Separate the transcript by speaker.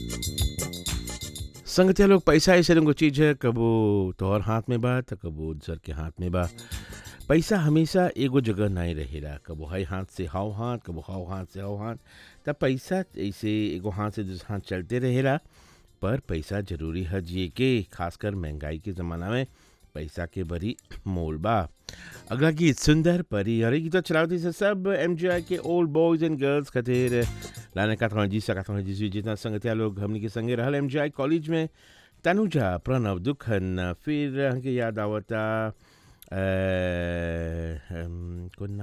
Speaker 1: संगतिया लोग पैसा ऐसे रंगो चीज है कबो तोहर हाथ में बा त कबो दूसर के हाथ में बा पैसा हमेशा एगो जगह नहीं रहेला कबो हई हाथ से हाव हाथ कबो हाव हाथ से हाव हाथ त पैसा ऐसे एगो हाथ से दूसरा हाथ चलते रहेला पर पैसा जरूरी है जिए के खासकर महंगाई के ज़माना में पैसा के बड़ी मोल बा अगला गीत सुंदर परी और ये गीत चलावती से सब एम के ओल्ड बॉयज एंड गर्ल्स खातिर लाने का जी सका जी जितना संगतिया लोग हमनी के संगे रहल एम कॉलेज में तनुजा प्रणव दुखन फिर हमके याद आवता अ, हम, कौन